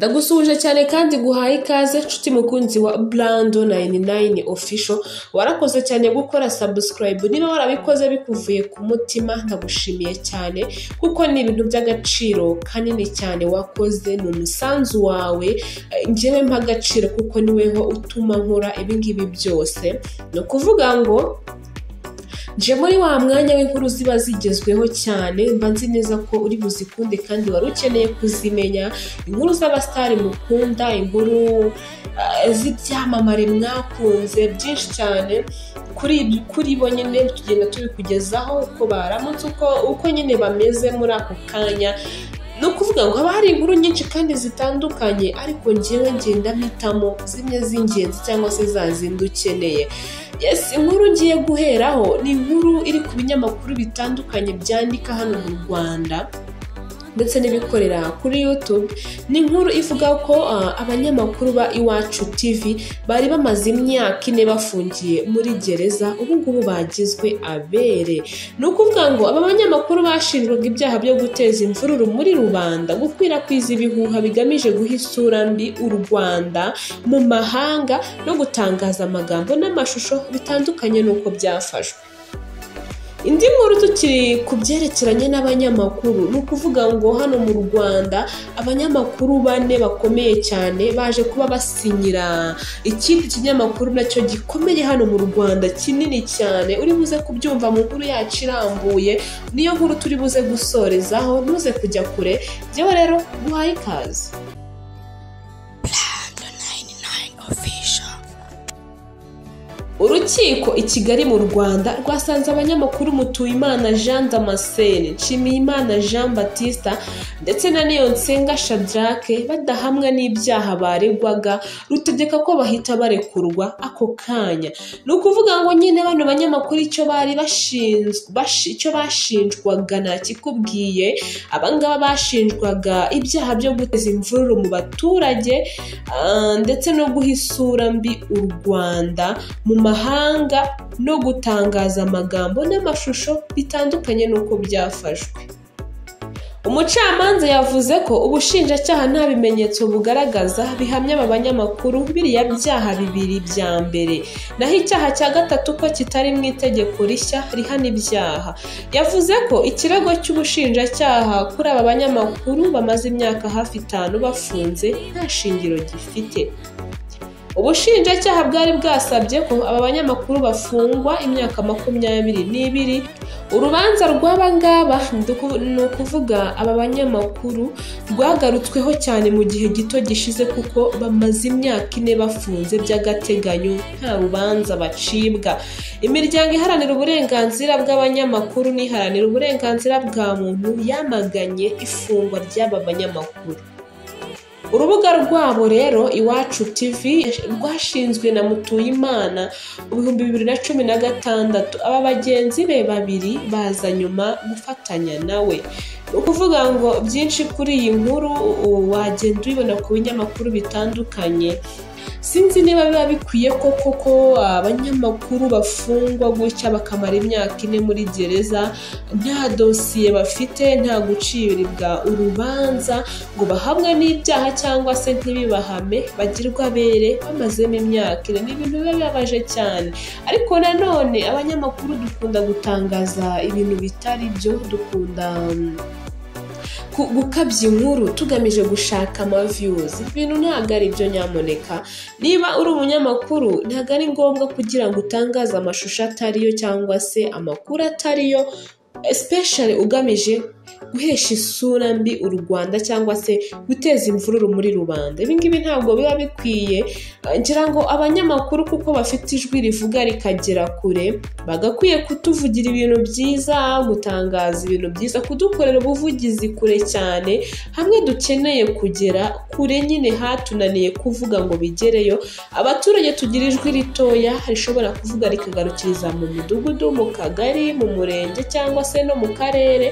Ndagusuhuje cyane kandi nguhaye ikaze nshuti mukunzi wa Brando99 official warakoze cyane gukora subscribe niba warabikoze bikuvuye ku mutima ndagushimiye cyane kuko ni ibintu by'agaciro kanini cyane wakoze ni umusanzu wawe eh, njyewe mpa agaciro kuko niweho utuma nkora ibingibi byose ni ukuvuga ngo nje muri wa mwanya w'inkuru ziba zigezweho cyane mba nzi neza ko uri buzikunde kandi wari ukeneye kuzimenya inkuru z'abasitari mukunda inkuru ah, z'ibyamamare mwakunze byinshi cyane kuri ibi- kuri bo nyine tugenda tubikugezaho uko baramutse uko uko nyine bameze muri ako kanya ni ukuvuga ngo haba hari inkuru nyinshi kandi zitandukanye ariko ngewe ngenda mpitamo zimwe z'ingenzi cyangwa se za zindi ukeneye yes inkuru ngiye guheraho ni inkuru iri ku binyamakuru bitandukanye byandika hano mu rwanda ndetse n'ibikorera kuri YouTube ni inkuru ivuga ko ah, abanyamakuru ba Iwacu TV bari bamaze imyaka ine bafungiye muri gereza ubu ngubu bagizwe abere ni ukuvuga ngo aba banyamakuru bashinjwaga ibyaha byo guteza imvururu muri rubanda gukwirakwiza ibihuha bigamije guha isura mbi u Rwanda mu mahanga no gutangaza amagambo n'amashusho bitandukanye n'uko byafashwe indi nkuru tukiri ku byerekeranye n'abanyamakuru ni ukuvuga ngo hano mu rwanda abanyamakuru bane bakomeye cyane baje kuba basinyira ikindi kinyamakuru nacyo gikomeye hano mu rwanda kinini cyane uri buze kubyumva mu nkuru yacu irambuye niyo nkuru turi buze gusorezaho ntuze kujya kure njyewe rero guhaye ikaze urukiko i kigali mu rwanda rwasanze abanyamakuru mutuyimana jean damascene nshimiyimana jean batista ndetse na nsenga shadrake badahamwa n'ibyaha baregwaga rutegeka ko bahita barekurwa ako kanya ni ukuvuga ngo nyine bano banyamakuru icyo bari bashinzwe bashi- icyo bashinjwaga ntakikubwiye abangaba bashinjwaga ibyaha byo guteza imvururu mu baturage ah, ndetse no guha isura mbi u rwanda mu mahanga no gutangaza amagambo n'amashusho bitandukanye n'uko byafashwe umucamanza yavuze ko ubushinjacyaha nta bimenyetso bugaragaza bihamya aba banyamakuru biriya byaha bibiri bya mbere naho icyaha cya gatatu ko kitari mu itegeko rishya rihana ibyaha yavuze ko ikirego cy'ubushinjacyaha kuri aba banyamakuru bamaze imyaka hafi itanu bafunze nta shingiro gifite ubushinjacyaha bwari bwasabye ko aba banyamakuru bafungwa imyaka makumyabiri n'ibiri urubanza rw'aba ngaba ni uku- ni ukuvuga aba banyamakuru rwagarutsweho cyane mu gihe gito gishize kuko bamaze imyaka ine bafunze by'agateganyo nta rubanza bacibwa imiryango iharanira uburenganzira bw'abanyamakuru n'iharanira uburenganzira bwa muntu yamaganye ifungwa ry'aba banyamakuru urubuga rwabo rero iwacu tv rwashinzwe na mutuyimana mu bihumbi bibiri na cumi na gatandatu aba bagenzi be babiri baza nyuma gufatanya nawe ni ukuvuga ngo byinshi kuri iyi nkuru u- wagenda ubibona ku binyamakuru bitandukanye sinzi niba biba bikwiye koko ko abanyamakuru bafungwa gutya bakamara imyaka ine muri gereza nta dosiye bafite nta gucibwa urubanza ngo bahabwe n'ibyaha cyangwa se ntibibahame bagirwe abere bamazemo imyaka ine ni ibintu biba bibabaje cyane ariko nanone abanyamakuru dukunda gutangaza ibintu bitari byo dukunda mm, ku- gukabya inkuru tugamije gushaka amaviyuzi ibintu ntabwo ari byo nyamuneka niba uri umunyamakuru ntabwo ari ngombwa kugira ngo utangaze amashusho atariyo cyangwa se amakuru atariyo especially ugamije guhesha isura mbi u Rwanda cyangwa se guteza imvururu muri rubanda ibingibi ntabwo biba bikwiye Eh, ngira ngo abanyamakuru kuko bafite ijwi rivuga rikagera kure bagakwiye kutuvugira ibintu byiza gutangaza ibintu byiza kudukorera ubuvugizi kure cyane hamwe dukeneye kugera kure nyine hatunaniye kuvuga ngo bigereyo abaturage tugira ijwi ritoya rishobora kuvuga rikagarukiriza mu midugudu mu kagari mu murenge cyangwa se no mu karere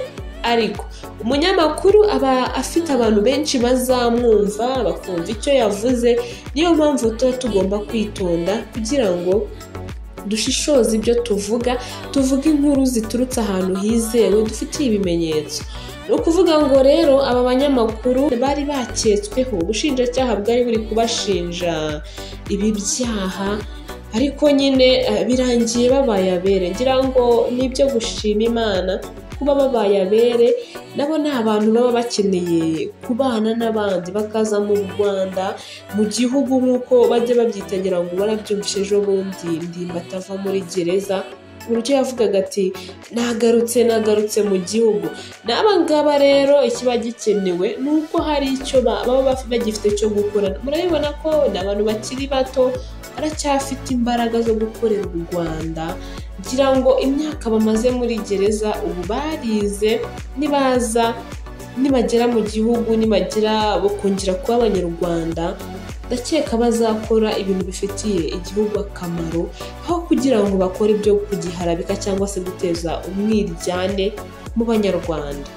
ariko umunyamakuru aba afite abantu benshi bazamwumva bakumva icyo yavuze niyo mpamvu tuba tugomba kwitonda kugira ngo dushishoze ibyo tuvuga tuvuge inkuru ziturutse ahantu hizewe dufitiye ibimenyetso ni ukuvuga ngo rero aba banyamakuru bari baketsweho ubushinjacyaha bwari buri kubashinja ibi byaha ariko nyine eh, birangiye babaye abere ngira ngo nibyo gushima imana kuba babaye abere nabo ni abantu baba bakeneye kubana n'abandi bakaza mu rwanda mu gihugu nk'uko bajya babyitegera ngo barabyumvishe ejo bundi ndimba atava muri gereza uburyo yavugaga ati nagarutse nagarutse mu gihugu n'aba ngaba rero ikiba gikenewe ni uko hari icyo ba- baba baf- bagifite cyo gukora murabibona ko ni abantu bakiri bato baracyafite imbaraga zo gukorera u rwanda ngira ngo imyaka bamaze muri gereza ubu barize nibaza nibagera mu gihugu nibagira bakongera kuba abanyarwanda ndakeka bazakora ibintu bifitiye igihugu akamaro aho kugira ngo bakore ibyo kugiharabika cyangwa se guteza umwiryane mu banyarwanda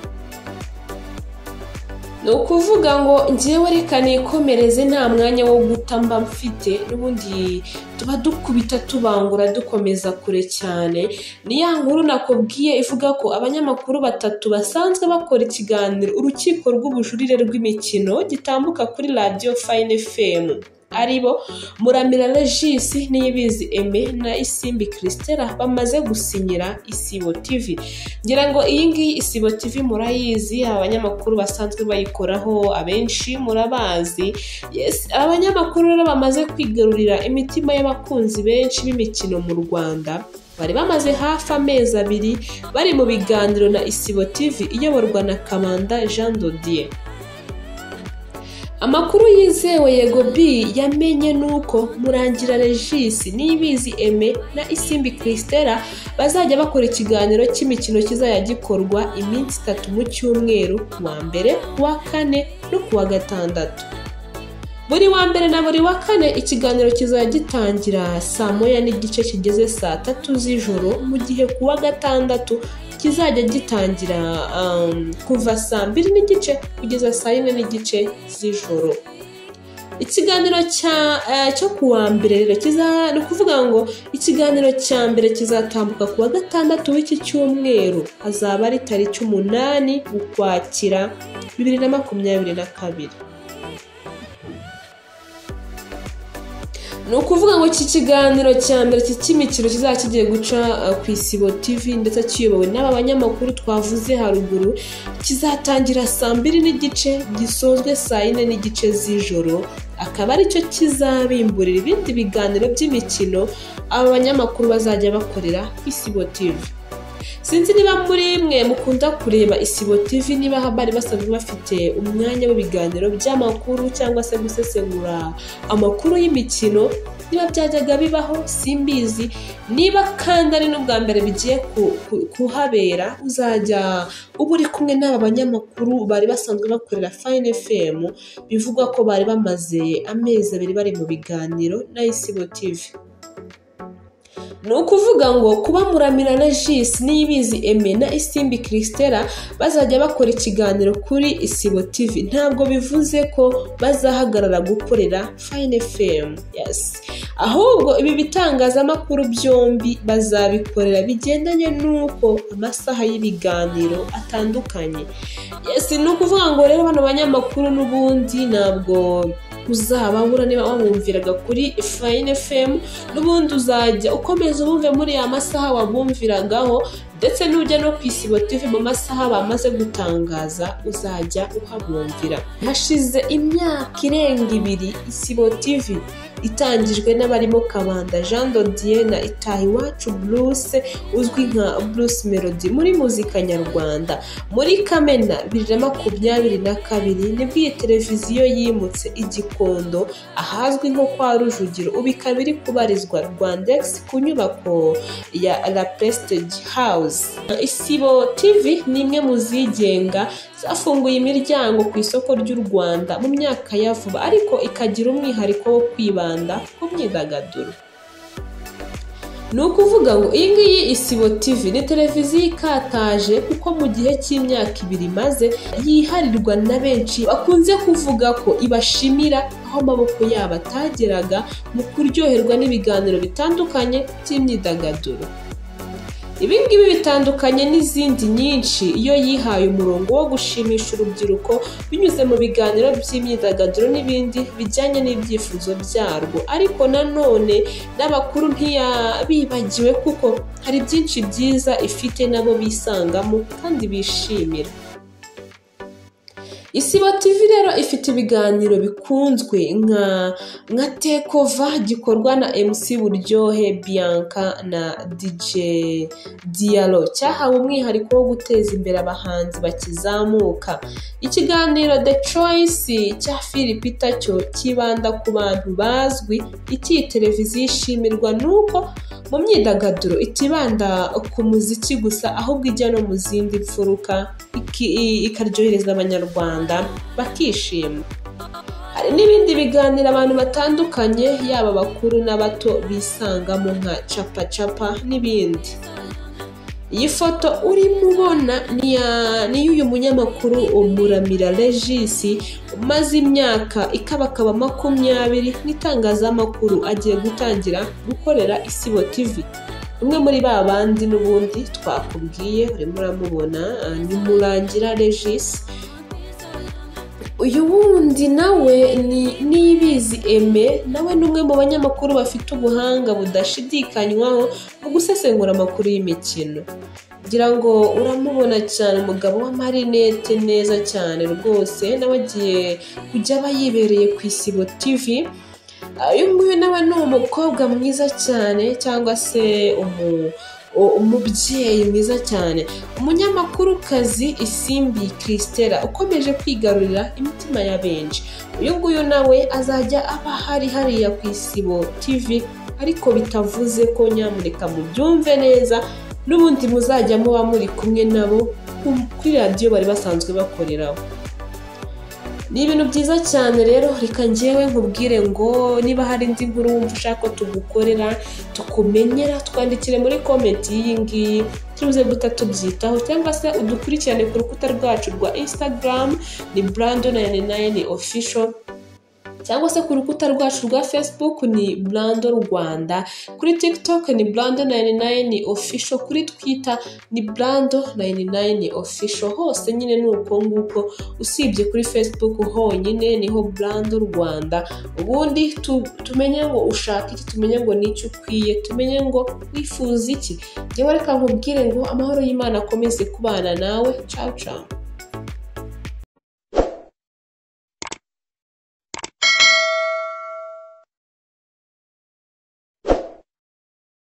ni ukuvuga ngo njyewe reka nikomereze nta mwanya wo guta mba mfite n'ubundi tuba dukubita tubangura dukomeza kure cyane ni ya nkuru nakubwiye ivuga ko abanyamakuru batatu basanzwe bakora ikiganiro urukiko rw'ubujurire rw'imikino gitambuka kuri radiyo fayini fm aribo muramira regis niyibizi eme na isimbi christela bamaze gusinyira isibo tv ngira ngo iyi ngiyi isibo tv murayizi abanyamakuru basanzwe bayikoraho abenshi murabazi yes aba banyamakuru rero bamaze kwigarurira imitima y'abakunzi benshi b'imikino mu rwanda bari bamaze hafi amezi abiri bari mu biganiro na isibo tv iyoborwa na kamanda jean dodier amakuru yizewe yego b yamenye nuko murangira regis nibizi eme na isimbi christela bazajya bakora ikiganiro cy'imikino kizajya gikorwa iminsi itatu mu cyumweru ku wa mbere ku wa kane no ku wa gatandatu buri wa mbere na buri wa kane ikiganiro kizajya gitangira saa moya n'igice kigeze saa tatu z'ijoro mu gihe ku wa gatandatu kizajya gitangira um, kuva saa mbiri n'igice kugeza saa yine n'igice z'ijoro ikiganiro cya eh, cyo ku wa mbere rero kiza ni ukuvuga ngo ikiganiro cya mbere kizatambuka ku wa gatandatu w'iki cyumweru azaba ari tariki umunani ukwakira bibiri na makumyabiri na kabiri ni ukuvuga ngo iki kiganiro cya mbere iki cy'imikino kizaba kigiye guca eh, ku isibo tv ndetse kiyobowe n'aba banyamakuru twavuze haruguru kizatangira saa mbiri n'igice gisozwe saa yine n'igice z'ijoro akaba aricyo kizabimburira ibindi biganiro by'imikino aba banyamakuru bazajya bakorera ku isibo tv sinzi niba muri mwe mukunda kureba isibo tv niba bari basanzwe bafite umwanya w'ibiganiro by'amakuru cyangwa se gusesengura amakuru y'imikino niba byajyaga bibaho simbizi niba kandi ari n'ubwa mbere bigiye ku- ku- kuhabera uzajya uba uri kumwe n'aba banyamakuru bari basanzwe bakorera fayini efemu bivugwa ko bari bamaze amezi abiri bari mu biganiro na isibo tivi ni ukuvuga ngo kuba muramira na jisi n'ibizi eme na isimbi christela bazajya bakora ikiganiro kuri isibo tv ntabwo bivuze ko bazahagarara gukorera fayini fm yes. ahubwo ibi bitangazamakuru byombi bazabikorera bigendanye n'uko amasaha y'ibiganiro atandukanye yes, ni ukuvuga ngo rero bano banyamakuru n'ubundi ntabwo uzababura niba wabumviraga kuri fayini fm n'ubundi uzajya ukomeza ubumve muri ya masaha wabumviragaho ndetse n'ujya no ku isibo tv mu masaha bamaze gutangaza uzajya uhabumvira hashize imyaka irenga ibiri isibo tv itangijwe n'abarimo kabanda jean dodier na itahiwacu bruce uzwi nka bruce melody muri muzika nyarwanda muri kamena bibiri na makumyabiri na kabiri nibwo iyi televiziyo yimutse igikondo ahazwi nko kwa rujugiro ubu ikaba iri kubarizwa rwandex ku nyubako ya la prestige house isibo tv ni imwe mu zigenga zafunguye imiryango ku isoko ry'u rwanda mu myaka ya vuba ariko ikagira umwihariko wo kwibanda ku myidagaduro ni ukuvuga ngo iyi ngiyi isibo tv ni televiziyo ikataje kuko mu gihe cy'imyaka ibiri imaze yiharirwa na benshi bakunze kuvuga ko ibashimira aho amaboko yabo atageraga mu kuryoherwa n'ibiganiro bitandukanye by'imyidagaduro Ibi ngibi bitandukanye n'izindi nyinshi iyo yihaye umurongo wo gushimisha urubyiruko binyuze mu biganiro by'imyidagaduro n'ibindi bijyanye n'ibyifuzo byarwo ariko nanone n'abakuru ntiyabibagiwe kuko hari byinshi byiza ifite nabo bisangamo kandi bishimira Isibo TV rero ifite ibiganiro bikunzwe nka nka tekova gikorwa na MC Buryohe Bianca na DJ Diallo cyahawe umwihariko wo guteza imbere abahanzi bakizamuka ikiganiro The Choice cya Philip cyo kibanda ku bantu bazwi iki televiziyo ishimirwa nuko mu myidagaduro itibanda ku muziki gusa ahubwo ijya no mu zindi mfuruka iki- i- ikaryohereza abanyarwanda bakishima hari n'ibindi biganiro abantu batandukanye yaba abakuru n'abato bisangamo nka capacapa n'ibindi iyi foto urimo ubona ni iya- ni iy'uyu munyamakuru umuramira regis umaze imyaka ikabakaba makumyabiri n'itangazamakuru agiye gutangira gukorera isibo tv umwe muri ba bandi n'ubundi twakubwiye urimo uramubona ah, ni murangira regis uyu wundi nawe ni niyibizi eme nawe ni umwe mu banyamakuru bafite ubuhanga budashidikanywaho mu gusesengura amakuru y'imikino ngira ngo uramubona cyane umugabo w'amarinete neza cyane rwose nawe agiye kujya aba yibereye ku isibo tivi uyu nguyu nawe ni umukobwa mwiza cyane cyangwa se umu- u- umubyeyi mwiza cyane umunyamakurukazi isimbi christela ukomeje kwigarurira imitima ya benshi uyu nguyu nawe azajya aba hari hariya ku isibo tv ariko bitavuze ko nyamuneka mubyumve neza n'ubundi muzajya muba muri kumwe nabo ku- kuri radiyo bari basanzwe bakoreraho ni ibintu byiza cyane rero reka njyewe nkubwire ngo niba hari indi nkuru wumva ushaka ko tugukorera tukumenyera twandikire muri komenti y'iyi ngiyi tuze guta tubyitaho cyangwa se udukurikirane ku rukuta rwacu rwa instagram ni brando nayini nayini ofisho cyangwa se ku rukuta rwacu rwa facebook ni brando rwanda kuri tiktok ni brando nayini nayini ofisho kuri twitter ni brando nayini nayini ofisho hose nyine ni uko nguko usibye kuri facebook honyine niho brando rwanda ubundi tu- tumenye ngo ushaka iki tumenye ngo n'icyo ukwiye tumenye ngo wifuza iki njyewe reka nkubwire ngo amahoro y'imana akomeze kubana nawe ciao ciao